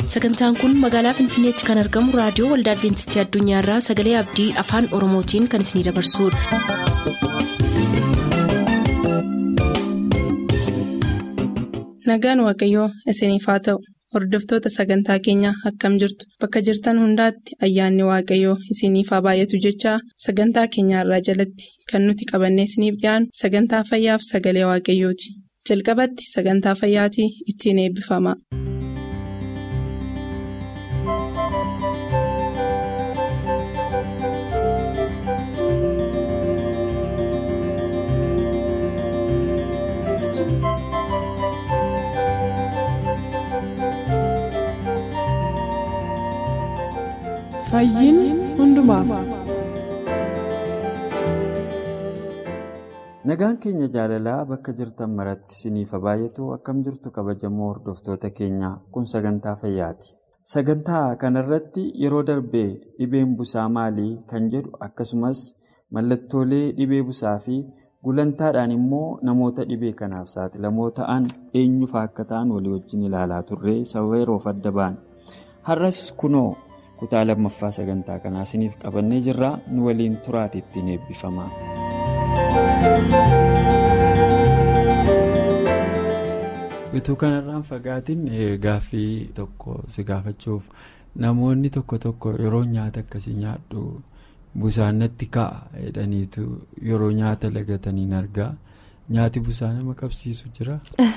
sagantaan kun magaalaa finfinneetti kan argamu raadiyoo waldaa adventistii addunyaarraa sagalee abdii afaan oromootiin kan isinidabarsudha. nagaan waaqayyoo isiniif haa ta'u hordoftoota sagantaa keenyaa akkam jirtu bakka jirtan hundaatti ayyaanni waaqayyoo isiniif haa baay'atu jechaa sagantaa keenyaarraa jalatti kan nuti qabannee isiniif dhiyaanu sagantaa fayyaaf sagalee waaqayyooti jalqabatti sagantaa fayyaatii ittiin eebbifama. nagaan keenya jaalalaa bakka jirtan maratti isiniif haa baay'atu akkam jirtu kabajamoo hordoftoota keenyaa kun sagantaa fayyaati sagantaa kanarratti yeroo darbee dhibeen busaa maalii kan jedhu akkasumas mallattoolee dhibee busaa fi gulantaadhaan immoo namoota dhibee kanaaf saaxilamoo ta'an eenyufa akka ta'an walii wajjin ilaalaa turree sababa yeroof adda ba'an har'as kunoo. kutaa lammaffaa sagantaa kanaa isiniif qabannee jirra nu waliin turaati ittiin eebbifama. utuu kanarraan fagaatiin gaaffii tokko si gaafachuuf namoonni tokko tokko yeroo nyaata akkasii nyaadhu busaan natti ka'a jedhaniitu yeroo nyaata lagataniin argaa. Nyaati busaa nama qabsiisu jira.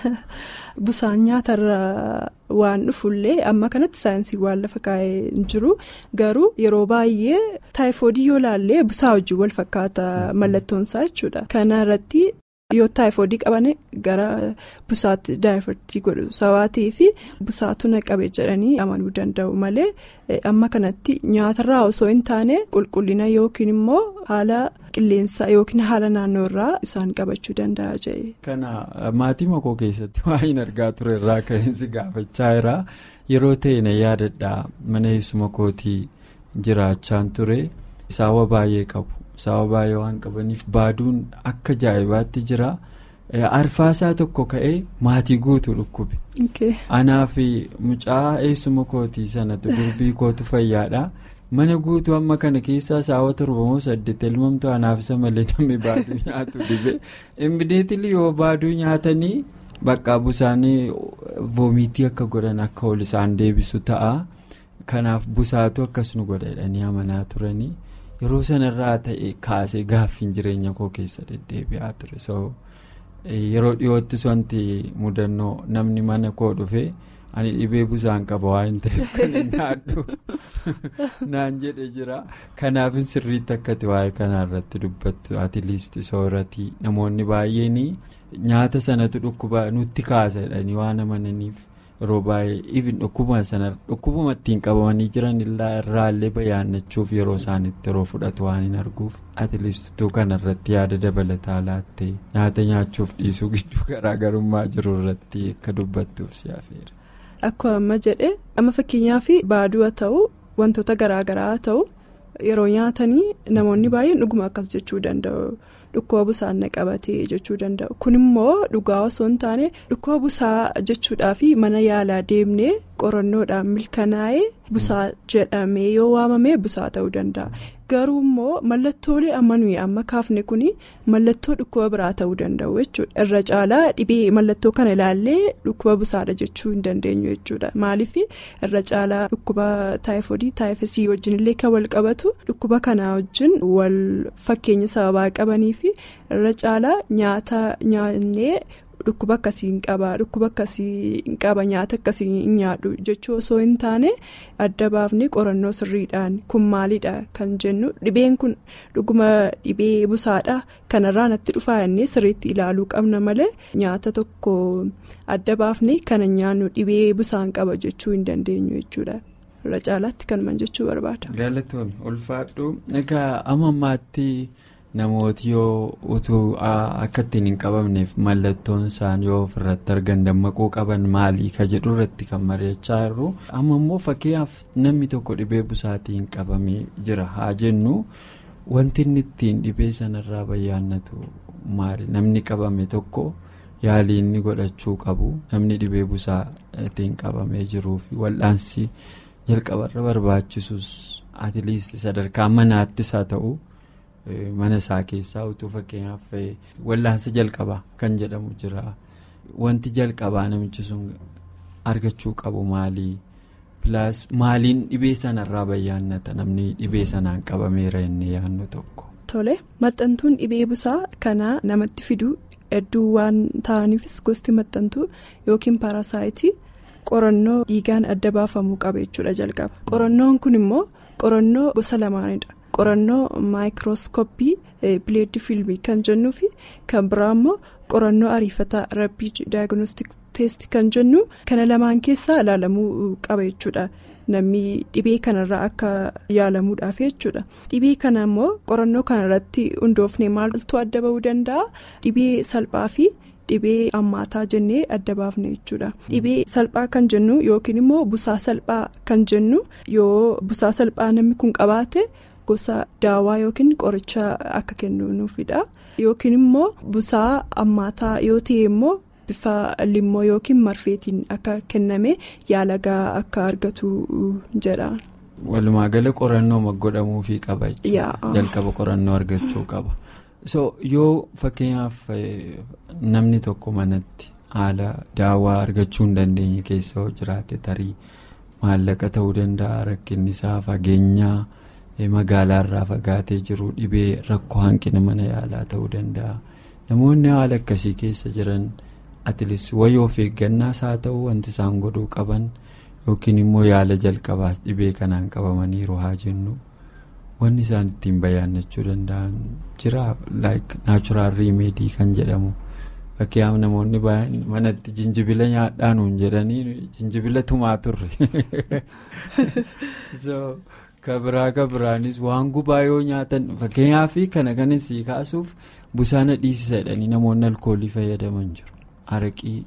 Busaan nyaatarra waan dhufullee amma kanatti saayinsii waan lafa kaa'ee hin jiru garuu yeroo baay'ee taayifoodii yoo laallee busaa wajjin wal fakkaata mallattoonsaa jechuudha. Kana irratti yoo taayifoodii qaban gara busaatti daayifartii godhu sabaatii fi busaatu naqabe jedhanii amanuu danda'u malee amma kanatti nyaatarraa osoo hin taane qulqullina yookiin immoo haala. qilleensaa yookiin haala naannoo irraa isaan qabachuu danda'a jee. kana maatii makoo keessatti waa'een argaa ture irraa ka'insi gaafachaa jira yeroo ta'e na yaadadhaa mana eessuma kootii jiraachaan ture saawwa baay'ee qabu saawwa baay'ee waan qabaniif baaduun akka ajaa'ibaatti jira arfaasaa tokko ka'ee maatii guutuu dhukkube. anaa fi mucaa eessuma kootii sanatu durbii kootu fayyaadha. mana guutuu amma kana keessaa saawwa torbamoo saddeet elmamtu anaaf isa malee namni baaduu nyaatu dhibe immideetilii yoo baaduu nyaatanii bakka busaanii voomitii akka godhan akka ol isaan deebisu ta'a kanaaf busaatu akkas nu godha jedhanii amanaa turanii yeroo sanarraa ta'e kaasee gaaffiin jireenya koo keessa deddeebi'aa ture so yeroo dhiyoottis wanti mudannoo namni mana koo dhufe. ani dhibee busaan qaba waan ta'eef kan hin nyaadhu naan jedhe jira kanaafin sirriitti akkati waa'ee kanarratti dubbattu atiiliisti sooratii namoonni baay'een nyaata sanatu dhukkuba nutti kaasa jedhanii waan amananiif yeroo baay'ee ifin dhukkubuma sana dhukkubuma ittiin qabamanii jiran irraallee bayaannachuuf yeroo isaanitti yeroo fudhatu waan hin arguuf atiiliistuu kanarratti yaada dabalataa laattee nyaata nyaachuuf dhiisuu gidduu garaagarummaa jiru irratti akka dubbattuuf si affeera. Akkuma amma jedhe amma fakkeenyaaf baaduu haa ta'u wantoota garaagaraa haa ta'u yeroo nyaatanii namoonni baay'een dhuguma akkas jechuu danda'u dhukkuba busaan na qabatee jechuu danda'u kun immoo dhugaa osoo hin taane dhukkuba busaa jechuudhaaf mana yaalaa deemnee qorannoodhaan milkanaa'ee busaa jedhamee yoo waamame busaa ta'uu danda'a. garuu immoo mallattoolee amma nuyi amma kaafne kun mallattoo dhukkuba biraa ta'uu danda'u jechuudha irra caalaa dhibee mallattoo kana ilaallee dhukkuba busaadha jechuu hin dandeenyu jechuudha maaliif irra caalaa dhukkuba taayifoodii taayifasii wajjin illee kan wal qabatu dhukkuba kanaa wajjin wal fakkeenya sababaa qabanii fi irra caalaa nyaata nyaannee. dhukkuba akkasii hin qaba dhukkuba akkasii hin qaba nyaata akkasii hin nyaadhu jechuu osoo hin taane adda baafnee qorannoo sirriidhaan kun maalidha kan jennu dhibeen kun dhuguma dhibee busaadha kanarraa natti dhufaa jennee sirriitti ilaaluu qabna malee nyaata tokko adda baafnee kana nyaannu dhibee busaan qaba jechuu hin dandeenyu jechuudha. irra caalaatti kanumaan jechuu barbaada. galatoon ulfaadhu egaa amma ammaatti. namooti yoo utuu akka ittiin hin qabamneef mallattoon isaan yoo ofirratti argan dammaquu qaban maalii ka jedhu irratti kan mari'achaa jirru amma immoo fakkeenyaaf namni tokko dhibee busaatiin qabamee jira haa jennu wanti inni ittiin dhibee sanarraa bayyaannatu maali namni qabame tokko yaalii inni godhachuu qabu namni dhibee busaa ittiin qabamee jiruu fi wal'aansi jalqabarra barbaachisus atiiliist sadarkaa manaattis haa ta'u mana isaa keessaa utuu fakkeenyaaf wal'aansa jalqabaa kan jedhamu jira wanti jalqabaa namichi sun argachuu qabu maalii pilaas maaliin dhibee sanarraa bayyaannata namni dhibee sanaan qabameera inni yaannu tokko. Tole maxxantuun dhibee busaa kanaa namatti fiduu hedduu waan ta'aniifis gosti maxxantuu yookiin paarasaayitii qorannoo dhiigaan adda baafamuu qaba jechuudha jalqaba qorannoon kun immoo qorannoo gosa lamaanidha qorannoo maayikirooskooppii bileeddi fiilmii kan jennuu fi kan biraa immoo qorannoo ariifataa rabbiid daayignostik teesti kan jennu kana lamaan keessaa ilaalamuu qaba jechuudha. namni dhibee kanarraa akka yaalamuudhaaf jechuudha dhibee kana immoo qorannoo kanarratti hundoofne maaltu adda bahuu danda'a dhibee salphaa fi dhibee hammaataa jennee adda baafne jechuudha dhibee salphaa kan jennu yookiin immoo busaa salphaa kan jennu yoo busaa salphaa namni kun qabaate gosa daawaa yookiin qoricha akka kennuufidha yookiin immoo busaa hammaataa yoo ta'e immoo. bifa limmoo yookiin marfeetiin akka kenname yaalagaa akka argatu jedha. walumaa gala qorannoo godhamuufii qaba jalqaba qorannoo argachuu qaba so yoo fakkeenyaaf namni tokko manatti haala daawaa argachuu hin dandeenye keessa yoo jiraate tarii maallaqa ta'uu danda'a rakkinni isaa fageenyaa magaalaarraa fagaatee jiru dhibee rakkoo hanqina mana yaalaa ta'uu danda'a namoonni haala akkasii keessa jiran. atilis wayii of eeggannaas haa ta'u wanti isaan godhuu qaban yookiin immoo yaala jalqabaas dhibee kanaan qabamaniiru haa jennu wanni isaan ittiin bayyaannachuu danda'an jira like naachuraal riimeedii kan jedhamu fakkeenyaaf namoonni manatti jinjibila nyaadhaanuun jedhanii jinjibila tumaa turre kabiraa kabiraanis waan gubaa yoo nyaatan fakkeenyaaf kana kanis kaasuuf busaana dhiisisa jedhanii namoonni alkoolii fayyadaman jiru. araqii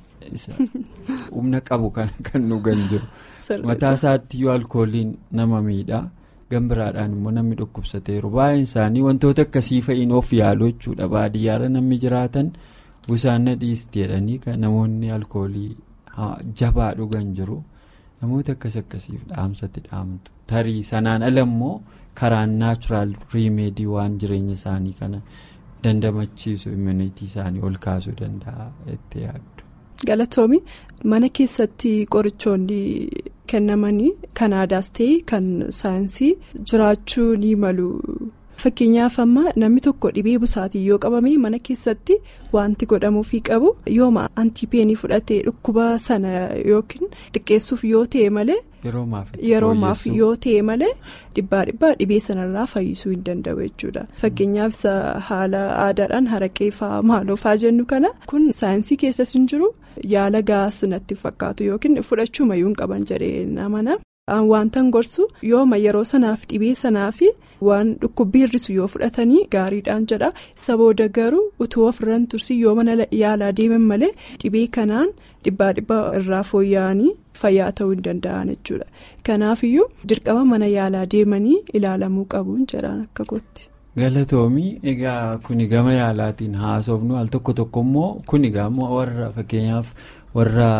humna qabu kan dhugan jiru mataa isaatti yoo alkooliin nama miidhaa gambiraadhaan immoo namni dhukkubsateeru baay'een isaanii wantoota akkasii fa'iin of yaalu jechuudha baadiyyaarra namni jiraatan busaana dhiisti jedhanii namoonni alkoolii jabaa dhugan jiru namoota akkas akkasiif dhaamsatti dhaamtu tarii sanaan ala immoo karaan naachuraal riimeedii waan jireenya isaanii kana. dandamachiisu immunitii isaanii ol kaasuu danda'a itti yaaddu. galatoomi mana keessatti qorichoonni kennamanii kan aadaas ta'e kan saayinsii jiraachuu ni malu fakkeenyaaf amma namni tokko dhibee busaatiin yoo qabame mana keessatti wanti godhamuufii qabu yooma antipeenii fudhatee dhukkuba sana yookiin xiqqeessuuf yoo ta'e malee. yeroomaaf yoo ta'e malee dhibbaa dhibbaa dhibee sanarraa fayyisuu hin danda'u jechuudha fakkeenyaaf isa haala aadaadhaan haraqee fa'aa maaloo fa'aa jennu kana kun saayinsii keessas hin jiru yaala gaas natti fakkaatu yookiin fudhachuu mayyuu hin qaban jedhee namana wantan gorsu yooma yeroo sanaaf dhibee sanaaf waan dhukkubbii hir'isu yoo fudhatanii gaariidhaan jedha isa booda garuu utuu ofirraan tursi yoo mana yaalaa deeman malee dhibee kanaan dhibbaa dhibbaa irraa fooyya'anii. fayyaa ta'uu hin danda'an jechuudha kanaafiyyuu dirqama mana yaalaa deemanii ilaalamuu qabuun jedhaan akka gootti. galatoomii egaa kuni gama yaalaatiin haasofnu al tokko tokko immoo kuni gama warra fakkeenyaaf warra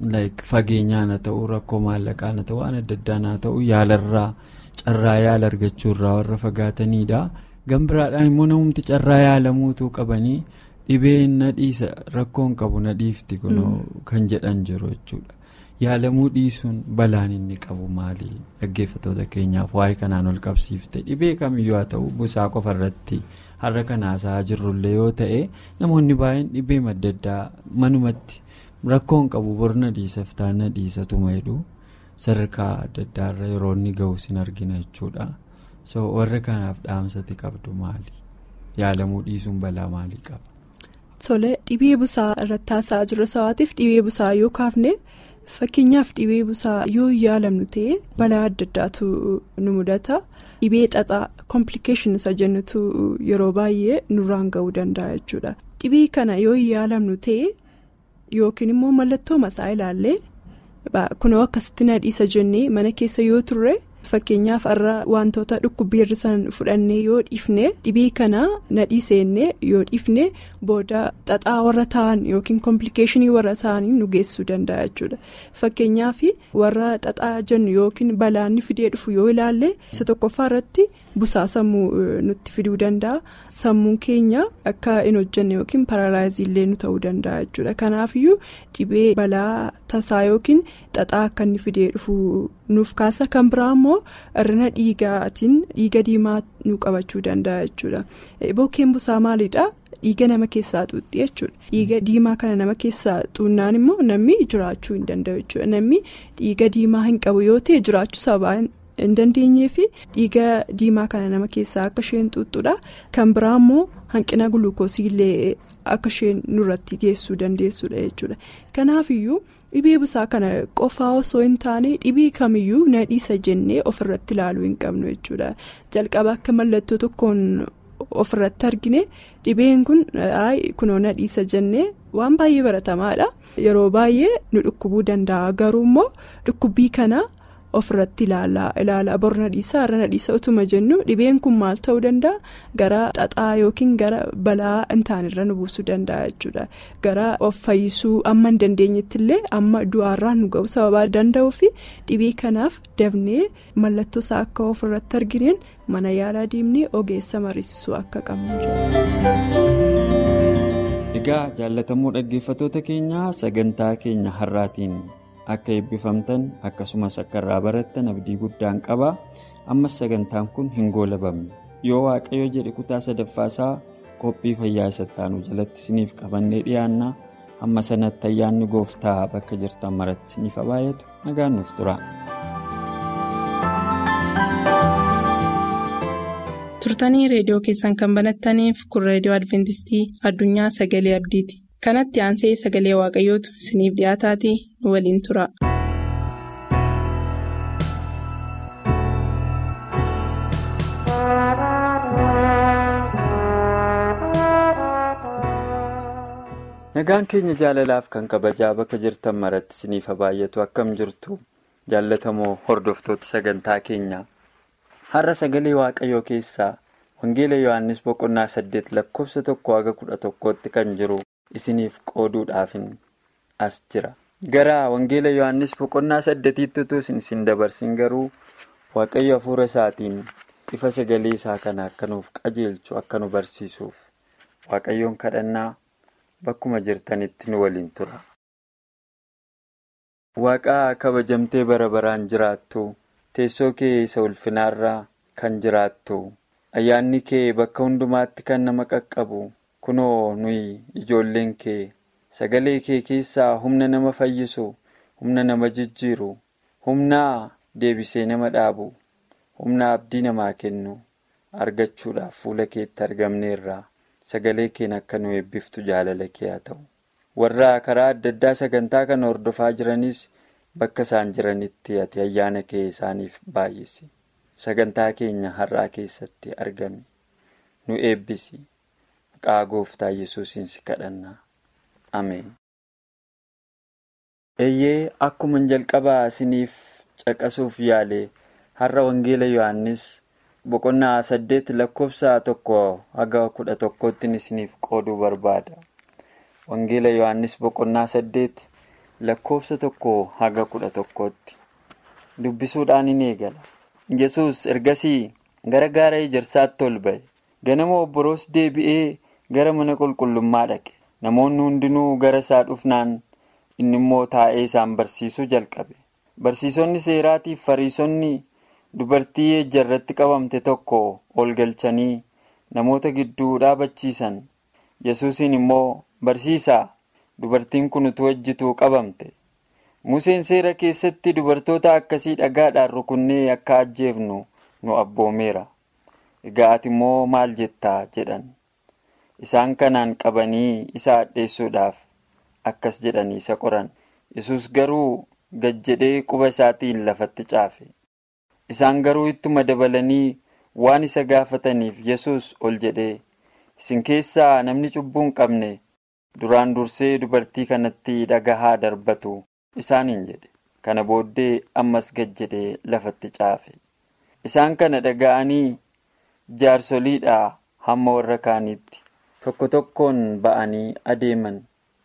fageenyaan haa ta'u rakkoo maallaqaan haa ta'u waan adda addaan haa ta'u yaalarraa carraa yaala argachuurraa warra fagaatanidha gambiraadhaan immoo namumti carraa yaalamuutuu qabanii dhibeen na dhiisa rakkoon qabu na dhiifti kan jedhan jiru jechuudha. yaalamuu dhiisuun balaan inni qabu maali dhaggeeffatoota keenyaaf waa'ee kanaan ol qabsiifte dhibee kamiyyuu haa ta'u busaa qofa irratti har'a kanaasaa jirrullee yoo ta'e namoonni baay'een dhibee adda addaa manumatti rakkoon qabu borna dhiisaf taana dhiisatuma jedhu sadarkaa adda addaarra yeroo inni ga'u sin argina jechuudha so warra kanaaf dhaamsati qabdu maali yaalamuu dhiisuun balaa maalii qaba. Tole dhibee busaa irratti haasa'aa jirra sawaatiif dhibee busaa yoo kaafne. fakkeenyaaf dhibee busaa yoo yaalamnu ta'e balaa adda addaatu nu mudata dhibee xaxaa komplikeeshin isa jennutu yeroo baay'ee nurraan ga'uu danda'a jechuudha dhibee kana yoo yaalamnu ta'e yookiin immoo mallattoo masaa ilaallee kunoo akkasitti nadhiisa jennee mana keessa yoo turre fakkeenyaaf irra wantoota dhukkubbii hir'isan fudhannee yoo dhiifne dhibee kana nadhii seennee yoo dhiifne booda xaxaa warra ta'an yookiin komplikeeshinii warra ta'anii nu geessisuu danda'a jechuudha fakkeenyaaf warra xaxaa jennu yookiin balaanni fidee dhufu yoo ilaalle isa tokkoffaa irratti busaa sammuu nutti fiduu danda'a sammuun keenya akka hin hojjenne yookiin paralaayizii illee nu ta'uu danda'a jechuudha kanaafiyyuu dhibee balaa tasaa yookiin xaxaa akka inni fidee dhufu nuuf kaasa kan biraa immoo irrina dhiigaatiin dhiiga diimaa nu qabachuu danda'a jechuudha bokkeen busaa maalidhaa dhiiga nama keessaa xuuxxi jechuudha dhiiga diimaa kana nama keessaa xuunnaan immoo namni jiraachuu hin danda'u jechuudha namni dhiiga diimaa hin qabu yoo ta'e jiraachuu sabaa hin dandeenyee fi dhiiga diimaa kana nama keessaa akka isheen xuuxxudha kan biraa immoo hanqina guluukoosii illee akka isheen nurratti geessuu dandeessudha jechuudha kanaafiyyuu. dhibee busaa kana qofaa osoo hin taane dhibee kamiyyuu nadhiisa jennee ofirratti ilaaluu hin qabnu jechuudha jalqaba akka mallattoo tokkoon ofirratti argine dhibeen kun kunoo nadhiisa jennee waan baay'ee baratamaadha yeroo baay'ee nu dhukkubuu danda'a garuu immoo dhukkubbii kana ofirratti ilaala bor nadhiisa har'a nadhiisa utuma jennu dhibeen kun maal ta'uu danda'a gara xaxaa yookiin gara balaa hin taanirra nu buusuu danda'a jechuudha gara of fayyisuu amma hin dandeenyetti illee amma du'aarraa nu ga'u sababaa danda'uu fi dhibee kanaaf dabnee mallattoo isaa akka ofirratti argineen mana yaalaa deemnee ogeessa mariisisuu akka qabnu egaa jaalatamuu dhaggeeffatoota keenyaa sagantaa keenya har'aatiin. akka eebbifamtan akkasumas akka irraa barattan abdii guddaan qaba ammas sagantaan kun hin goolabamne yoo waaqayyo jedhe kutaa sadaffaasaa qophii fayyaa sattaanuu jalatti isiniif qabannee dhiyaanna amma sanatti ayyaanni gooftaa bakka jirtan maratti isiniif baay'atu nagaan nuuf tura. turtanii reediyoo keessan kan banattaniif kun reediyoo adventistii addunyaa sagalee abdiiti. kanatti aansee sagalee waaqayyootu isiniif dhiyaataatii nu waliin tura. nagaan keenya jaalalaaf kan kabajaa bakka jirtan maratti isiniif baay'atu akkam jirtu jaallatamoo hordoftoota sagantaa keenya har'a sagalee waaqayyoo keessaa wangeela yohannis boqonnaa saddeet lakkoofsa tokko haga kudha tokkootti kan jiru. isiniif qooduudhaafin as jira gara wangeela yohannis boqonnaa saddeetiitti utuu isin dabarsin garuu waaqayyo hafuura isaatiin ifa sagalee isaa kana akka nuuf qajeelchu akka nu barsiisuuf waaqayyoon kadhannaa bakkuma jirtanitti nu waliin tura. waaqaa kabajamtee bara baraan jiraattu teessoo kee isa ulfinaarraa kan jiraattu ayyaanni kee bakka hundumaatti kan nama qaqqabu. kunoo nuyi ijoolleen kee sagalee kee keessaa humna nama fayyisu humna nama jijjiiru humna deebisee nama dhaabu humna abdii namaa kennu argachuudhaaf fuula keetti argamneerra sagalee keen akka nu eebbiftu jaalala kee haa ta'u warra karaa adda addaa sagantaa kana hordofaa jiranis bakka isaan jiranitti ati ayyaana kee isaaniif baay'isi sagantaa keenya har'aa keessatti argami nu eebbisi. Maqaa gooftaa yesuusiin si kadhanna. Ameen. Eeyyee akkuma jalqabaa isiniif caqasuuf yaale har'a wangeela Yohaannis boqonnaa saddeet lakkoofsa tokko haga kudha tokkootti isiniif qooduu barbaada. Wangeela Yohaannis boqonnaa saddeet lakkoofsa tokko haga kudha tokkootti dubbisuudhaan in eegala. Yesus ergasii gara gaara ejersaatti ol ba'e. Ganama obboroos deebi'ee gara mana qulqullummaa dhaqe. Namoonni hundinuu gara isaa dhufnaan inni immoo taa'ee isaan barsiisuu jalqabe. Barsiisonni seeraatiif fariisonni dubartii ejjarratti qabamte tokko ol galchanii namoota gidduu dhaabachiisan. Yesuusiin immoo barsiisaa dubartiin kun utuu ejjituu qabamte. Museen seera keessatti dubartoota akkasii dhagaadhaan rukunnee akka ajjeefnu nu abboomeera. Egaa ati immoo maal jettaa jedhan. Isaan kanaan qabanii isa hadheessuudhaaf akkas jedhanii isa qoran. Yesus garuu gad jedhee quba isaatiin lafatti caafe. Isaan garuu ittuma dabalanii waan isa gaafataniif Yesus ol jedhee isin keessaa namni cubbuu hin qabne duraan dursee dubartii kanatti dhagaa darbatu isaaniin jedhe. Kana booddee ammas gad jedhee lafatti caafe. isaan kana dhaga'anii jaarsoliidhaa hamma warra kaaniitti tokko tokkoon ba'anii adeeman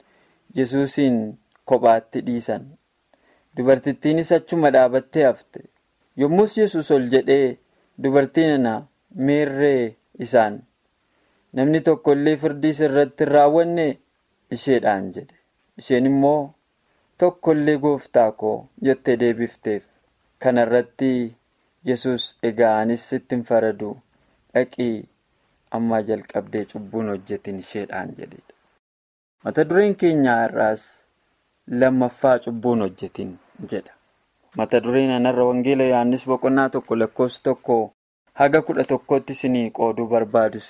yesuusiin kophaatti dhiisan dubartittiinis achuma dhaabattee hafte yommus yesus ol jedhee dubartii nana meerree isaan namni tokko illee firdii sirratti hin raawwanne isheedhaan jedhe isheen immoo tokko illee gooftaa koo jettee deebifteef kana irratti yesus egaa anis sittin faradu dhaqii ammaa jalqabdee cubbuun hojjetin isheedhaan jedhedha. mata dureen keenyaa irraas lammaffaa cubbuun hojjetin jedha mata dureen anarra wangeela yohannis boqonnaa tokko lakkoofsa tokko haga kudha tokkotti isinii qooduu barbaadus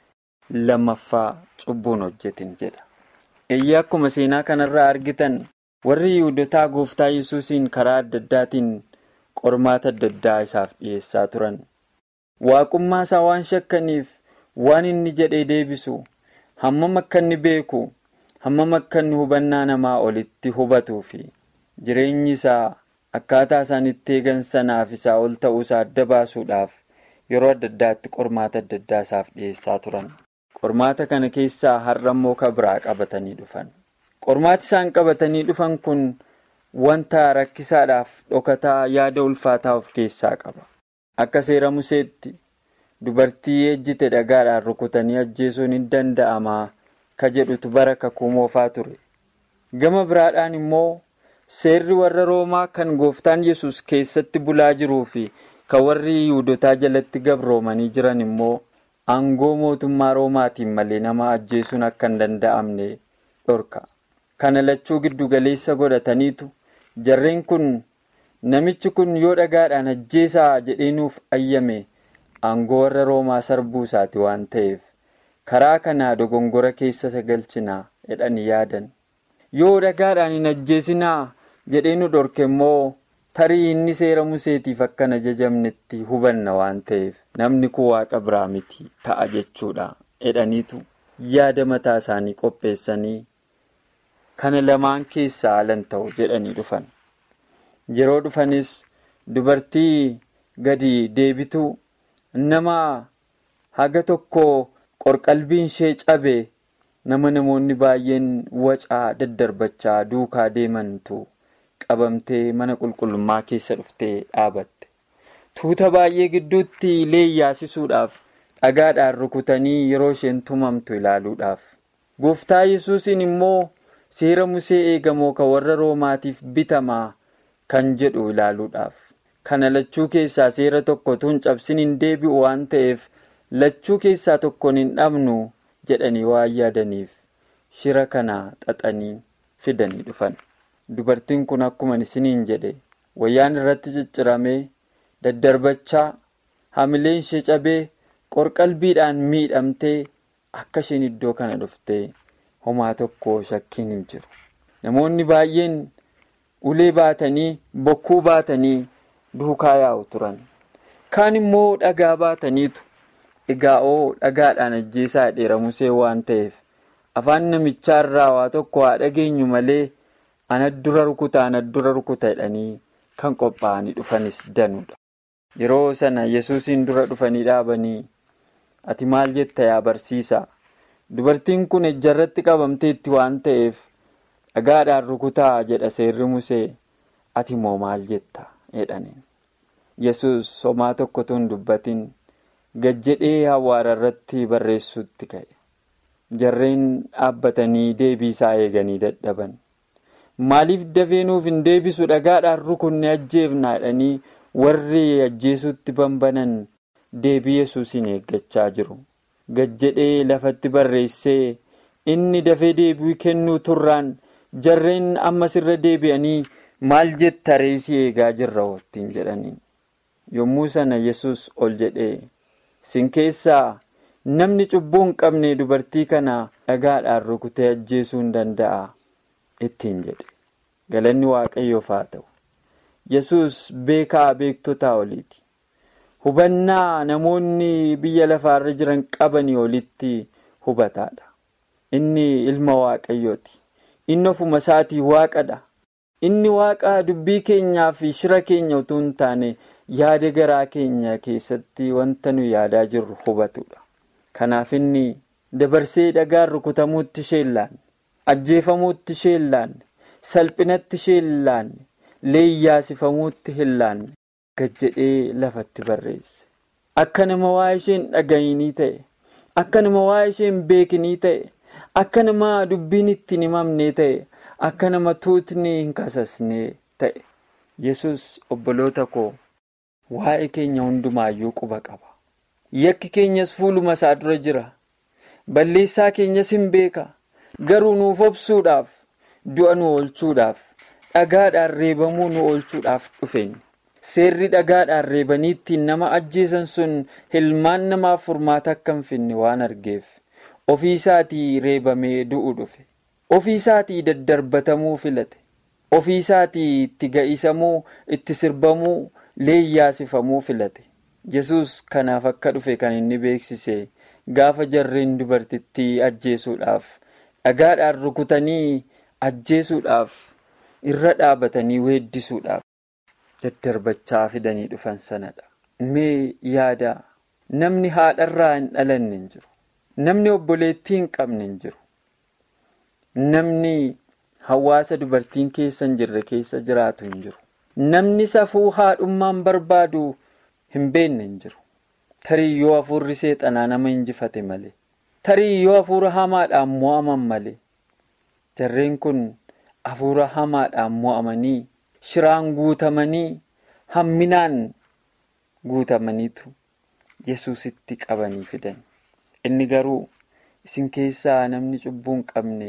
lammaffaa cubbuun hojjetin jedha eeyyee akkuma seenaa kanarraa argitan warri yihudotaa gooftaa yesuusiin karaa adda addaatiin qormaata adda addaa isaaf dhiyeessaa turan waaqummaa isaa waan shakkaniif waan inni jedhee deebisu hammam akka inni beeku hammam akka inni hubannaa namaa olitti hubatuu fi jireenyi isaa akkaataa isaan itti eegan sanaaf isaa ol ta'uu isaa adda baasuudhaaf yeroo adda addaatti qormaata adda addaa isaaf dhiyeessaa turan. qormaata kana keessaa har'a immoo ka biraa qabatanii dhufan qormaati isaan qabatanii dhufan kun wanta rakkisaadhaaf dhokataa yaada ulfaataa of keessaa qaba akka seera museetti dubartii ejjite dhagaadhaan rukutanii ajjeesuun hin danda'amaa ka jedhutu bara kakuu moofaa ture gama biraadhaan immoo seerri warra roomaa kan gooftaan yesus keessatti bulaa jiruu fi kan warri yihudotaa jalatti gabroomanii jiran immoo. aangoo mootummaa roomaatiin malee nama ajjeesuun akka hin danda'amne dhorka kana lachuu giddu galeessa godhataniitu jarreen kun namichi kun yoo dhagaadhaan ajjeesaa jedhee nuuf ayyame aangoo warra roomaa sarbuu isaati waan ta'eef karaa kanaa dogongora keessa galchinaa jedhanii yaadan yoo dhagaadhaan hin ajjeesinaa jedhee nu dhorke immoo tarii inni seera museetiif akkan ajajamnetti hubanna waan ta'eef namni kun waaqa biraa miti ta'a jechuudha jedhaniitu yaada mataa isaanii qopheessanii kana lamaan keessaa alan ta'u jedhanii dhufan yeroo dhufanis dubartii gadi deebitu nama haga tokko qorqalbiin ishee cabe nama namoonni baay'een wacaa daddarbachaa duukaa deemantu. qabamtee mana qulqullummaa keessa dhuftee dhaabatte tuuta baay'ee gidduutti leeyyaasisuudhaaf dhagaadhaan rukutanii yeroo isheen tumamtu ilaaluudhaaf gooftaa yesuusiin immoo seera musee eegamoo kan warra roomaatiif bitamaa kan jedhu ilaaluudhaaf kana lachuu keessaa seera tokko tun cabsin hin deebi'u waan ta'eef lachuu keessaa tokkoon hin dhabnu jedhanii waan yaadaniif shira kana xaxanii fidanii dhufan. dubartiin kun akkuma isiniin jedhe wayyaan irratti cicciramee daddarbachaa hamileen ishee cabee qorqalbiidhaan miidhamtee akka isheen iddoo kana dhuftee homaa tokko shakkiin hin jiru namoonni baay'een ulee baatanii bokkuu baatanii duukaa yaa'u turan kaan immoo dhagaa baataniitu egaa'oo dhagaadhaan ajjeesaa dheera musee waan ta'eef afaan namichaa irraa waa tokko haa dhageenyu malee. ana dura rukuta ana dura rukuta jedhanii kan qophaa'anii dhufanis danuudha yeroo sana yesuusiin dura dhufanii dhaabanii ati maal jetta yaa barsiisa dubartiin kun ejjarratti qabamteetti waan ta'eef dhagaadhaan rukutaa jedha seerri musee ati moo maal jetta jedhaniin yesus homaa tokkotu hin dubbatin gajjedhee awwaara irratti barreessuutti ka'e jarreen dhaabbatanii deebii isaa eeganii dadhaban. maaliif dafee nuuf hin deebisu dhagaadhaan rukunne ajjeefna jedhanii warri ajjeesuutti banbanan deebii yesuusiin eeggachaa jiru gajjedhee lafatti barreessee inni dafee deebii kennuu turraan jarreen ammas irra deebi'anii maal jetta reesii eegaa jirra wottiin jedhaniin yommuu sana yesus ol jedhee sin keessaa namni cubbuu hin qabne dubartii kana dhagaadhaan rukutee ajjeesuu hin danda'a. ittiin jedhe galanni waaqayyoof haa ta'u yesus beekaa beektotaa oliiti hubannaa namoonni biyya lafaarra jiran qabanii olitti hubataadha inni ilma waaqayyooti inni ofuma isaatii waaqadha inni waaqa dubbii keenyaa fi shira keenya utuu hin taane yaada garaa keenya keessatti wanta nu yaadaa jirru hubatudha. Kanaaf inni dabarsee dhagaan rukutamuutti ishee laanne, ajjeefamuutti ishee laanne, salphinatti ishee laanne, leeyyaasifamuutti hin laanne gad jedhee lafatti barreesse. Akka nama waa isheen dhaga'inii ta'e, akka nama waa isheen beekinii ta'e, akka nama dubbiin ittiin himamnee ta'e, akka nama tuutni hin kasasnee ta'e. Yesus obboloota koo waa'ee keenya hundumaayyuu quba qaba. Yakki keenyas fuuluma isaa dura jira. Balleessaa keenyas hin beeka. Garuu nuuf obsuudhaaf, du'a nu oolchuudhaaf, dhagaadhaan reebamuu nu oolchuudhaaf dhufeenya. Seerri dhagaadhaan reebanii ittiin nama ajjeesan sun hilmaan namaaf furmaata akka hin finne waan argeef ofii isaatii reebamee du'u dhufe. Ofii isaatii daddarbatamuu filate. Ofii isaatii itti ga'isamuu, itti sirbamuu, leeyyaasifamuu filate. Yesus kanaaf akka dhufe kan inni beeksise gaafa jarreen dubartittii ajjeesuudhaaf dhagaadhaan rukutanii ajjeesuudhaaf irra dhaabatanii weeddisuudhaaf daddarbachaa fidanii dhufan sanadha. Mee yaada namni haadharraa hin dhalanne hin jiru. Namni obboleettii hin qabne hin jiru. Namni hawaasa dubartiin keessa hin jirre keessa jiraatu hin jiru. Namni safuu haadhummaan barbaadu hin beekne hin jiru. Tarii yoo hafuurri seexanaa nama injifate malee. Tarii yoo hafuura hamaadhaan mo'aman malee. Jarreen kun hafuura hamaadhaan mo'amanii shiraan guutamanii hamminaan guutamaniitu Yesuusitti qabanii fidan. Inni garuu isin keessaa namni cubbuu hin qabne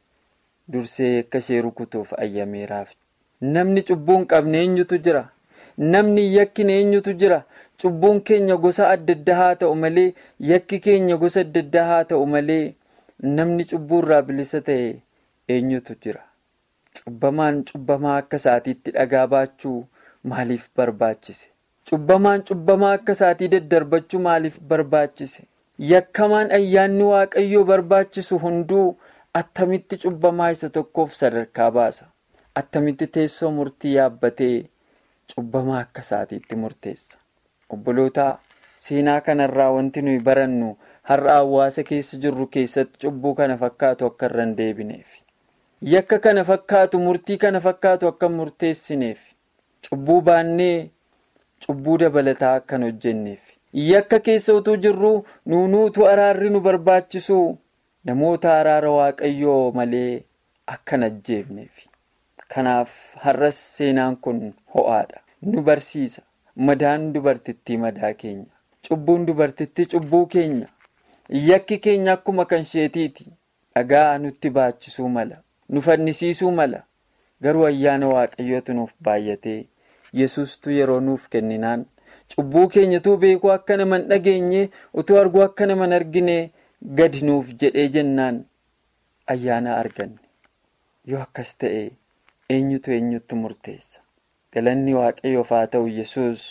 dursee akka ishee rukutuuf ayyameeraaf. Namni cubbuu hin qabne eenyutu jira? Namni yakkine eenyutu jira? Cubbuun keenya gosa adda addaa haa ta'u malee yakki keenya gosa adda addaa haa ta'u malee namni cubbuurraa bilisa ta'e eenyutu jira? Cubbamaan cubbamaa akka isaatiitti dhagaa baachuu maaliif barbaachise? Cubbamaan cubbamaa akka isaatii daddarbachuu maaliif barbaachise? Yakkamaan ayyaanni waaqayyoo barbaachisu hunduu attamitti cubbamaa isa tokkoof sadarkaa baasa? Attamitti teessoo murtii yaabbatee cubbamaa akka isaatiitti murteessa? Obboloota seenaa kanarraa wanti nuyi barannu har'a hawaasa keessa jirru keessatti cubbuu kana fakkaatu akka irra hin deebineef. Yakka kana fakkaatu murtii kana fakkaatu akka hin murteessineef. Cubbuu baannee cubbuu dabalataa akka hin hojjenneef. Yakka keessa utuu jirru nuunuutu araarri nu barbaachisu namoota araara waaqayyoo malee akka hin ajjeefneef. Kanaaf har'as seenaan kun ho'aadha. Nu barsiisa. Madaan dubartittii madaa keenya. Cubbuun dubartittii cubbuu keenya. Yakki keenya akkuma kan isheetiiti. Dhagaa nutti baachisuu mala. Nu fannisiisuu mala. Garuu ayyaana waaqayyootu nuuf baay'atee Yesuustu yeroo nuuf kenninaan cubbuu keenyatu beekuu akka nama hin dhageenye utuu arguu akka nama hin argine gadi nuuf jedhee jennaan ayyaana arganne. Yoo akkas ta'e eenyutu eenyutti murteessa? Galanni waaqayyoof haa ta'u Yesuus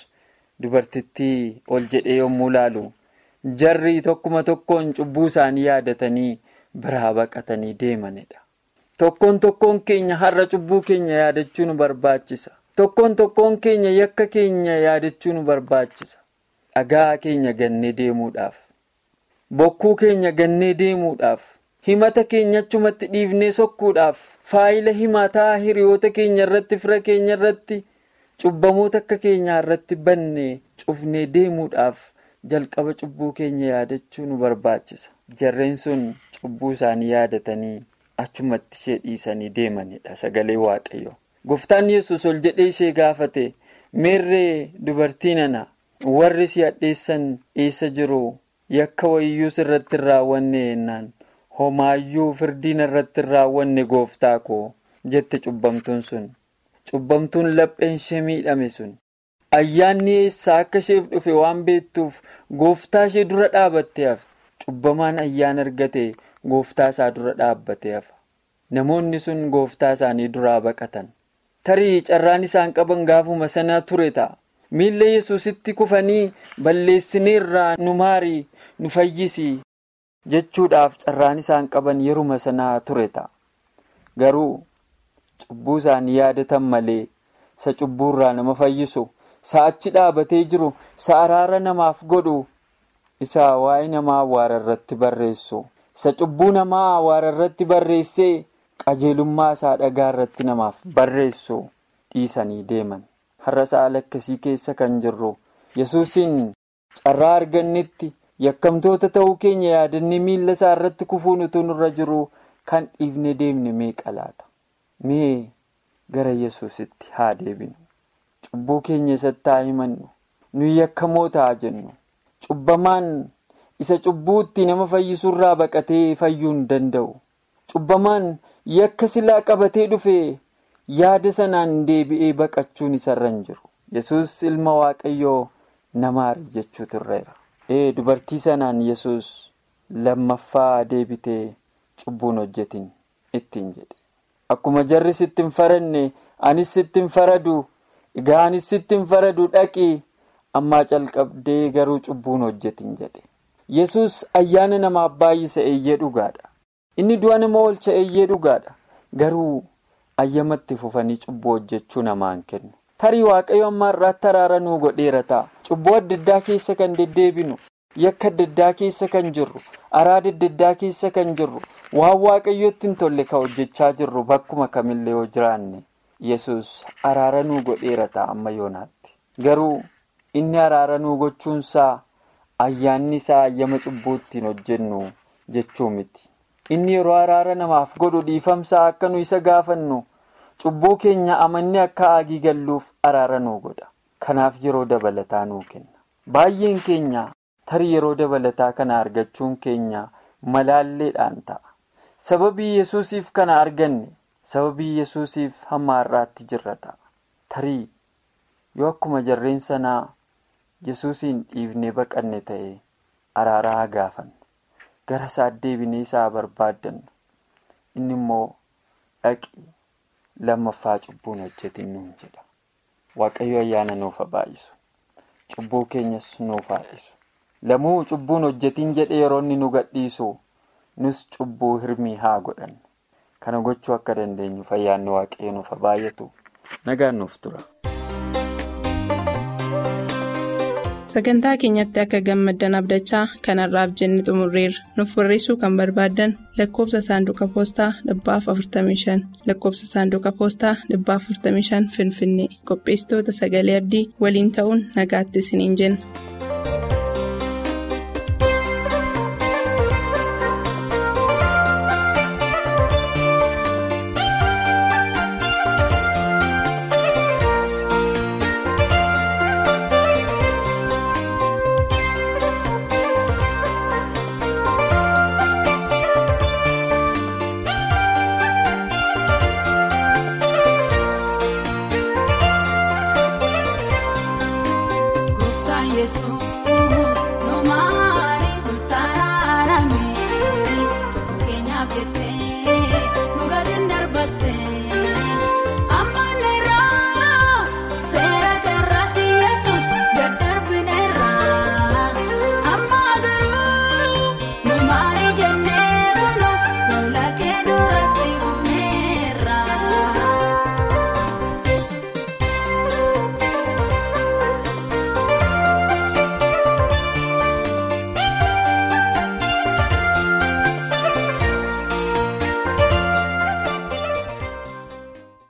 dubartittii ol jedhee yommuu laalu jarri tokkuma tokkoon cubbuu isaanii yaadatanii biraa baqatanii deemanidha. Tokkoon tokkoon keenya har'a cubbuu keenya yaadachuu nu barbaachisa. Tokkoon tokkoon keenya yakka keenya yaadachuu nu barbaachisa. Dhagaa keenya gannee deemuudhaaf. Bokkuu keenya gannee deemuudhaaf. Himata keenya achumatti dhiifnee sokkuudhaaf. Faayila himataa hiriyoota keenya irratti fira keenya irratti cubbamoota akka keenyaa irratti bannee cufnee deemuudhaaf jalqaba cubbuu keenya yaadachuu nu barbaachisa. Jarreen sun cubbuu isaanii yaadatanii achumatti ishee dhiisanii deemanidha sagalee waaqayyo. Gooftaan yesus ol jedhee ishee gaafate meerree dubartii nana warri si hadheessan eessa jiru yakka wayyuus irratti hin raawwanne jennaan homaayyuu firdiin irratti hin raawwanne gooftaa koo jette cubbamtuun sun. Cubbamtuun lapheen ishee miidhame sun ayyaanni eessaa akka isheef dhufe waan beektuuf gooftaa ishee dura dhaabattee hafe cubbamaan ayyaana argate gooftaa isaa dura dhaabbatee hafa. Namoonni sun gooftaa isaanii duraa baqatan. Tarii carraan isaan qaban gaafuma sana ture ta'a. Miilla yesusitti kufanii balleessineerraa nu maarii nu fayyisi jechuudhaaf carraan isaan qaban yeruma sanaa ture ta'a. Garuu. Cubbuu isaanii yaadatan malee isa cubbuurraa nama fayyisu sa'achi dhaabatee jiru isa araara namaaf godhu isa waa'ee namaa awwaara irratti barreessu isa cubbuu namaa awwaara irratti barreessee qajeelummaa isaa dhagaa irratti namaaf barreessu dhiisanii deeman har'a saala akkasii keessa kan jirru yesuusin carraa argannetti yakkamtoota ta'uu keenya yaadannee miilla isaa irratti kufuun utuu nurra jiru kan dhiifne deemne meeqa laata mee gara yesuusitti haa deebinu cubbuu keenya isatti haa himannu nuyi yakkamoo ta'a jennu cubbamaan isa cubbuutti nama fayyisuurraa baqatee fayyuu hin danda'u cubbamaan yakka silaa qabatee dhufe yaada sanaan deebi'ee baqachuun isarra hin jiru yesus ilma waaqayyoo namaari jechuutu irra ee dubartii sanaan yesus lammaffaa deebitee cubbuun hojjetin ittiin jedhe akkuma jarri sitti hin faranne anis sitti hin faradu egaa anis sitti hin faradu dhaqii ammaa calqabdee garuu cubbuun hojjetin jedhe yesus ayyaana namaaf baay'isa eeyyee dhugaadha inni du'a nama oolcha eeyyee dhugaadha garuu ayyamatti fufanii cubbuu hojjechuu namaan kennu tarii waaqayyo amma irraatti araara nuu godheera ta'a cubbuu adda addaa keessa kan deddeebinu yakka adda addaa keessa kan jirru araada adda addaa keessa kan jirru waan waaqayyootti hin tolle kan hojjechaa jirru bakkuma kamillee yoo jiraanne yesus araara nuu godheera ta'a amma yoonaatti garuu inni araara nuu gochuunsaa ayyaanni isaa ayyama cubbuu ittiin hojjennu jechuu miti inni yeroo araara namaaf godhu dhiifamsaa akka nu isa gaafannu cubbuu keenya amannee akka aagii galluuf araara nuu godha kanaaf yeroo dabalataa nuu kenna baay'een keenya tarii yeroo dabalataa kana argachuun keenya malaalleedhaan ta'a sababii yesuusiif kana arganne sababii yesuusiif hamma har'aatti jirra ta'a tarii yoo akkuma jarreen sanaa yesuusiin dhiifnee baqanne ta'e araara haa gaafanne gara isaa deebinee isaa barbaaddannu inni immoo dhaqi lammaffaa cubbuun hojjetin nuun jedha waaqayyo ayyaana nuuf haa baay'isu cubbuu keenyas nuuf haa dhiisu lamuu cubbuun hojjetin jedhe yeroo inni nu gadhiisu nus cubbuu hirmii haa godhannu kana gochuu akka dandeenyuuf ayyaanni waaqayyo nuuf haa baay'atu nagaan nuuf tura. sagantaa keenyatti akka gammaddan abdachaa kanarraaf jenne xumurreerra nuuf barreessuu kan barbaaddan lakkoobsa saanduqa poostaa dhibbaaf 45 lakkoobsa saanduqa poostaa dhibbaaf 45 finfinnee qopheessitoota sagalee abdii waliin ta'uun nagaatti isiniin jenna. Yesuus.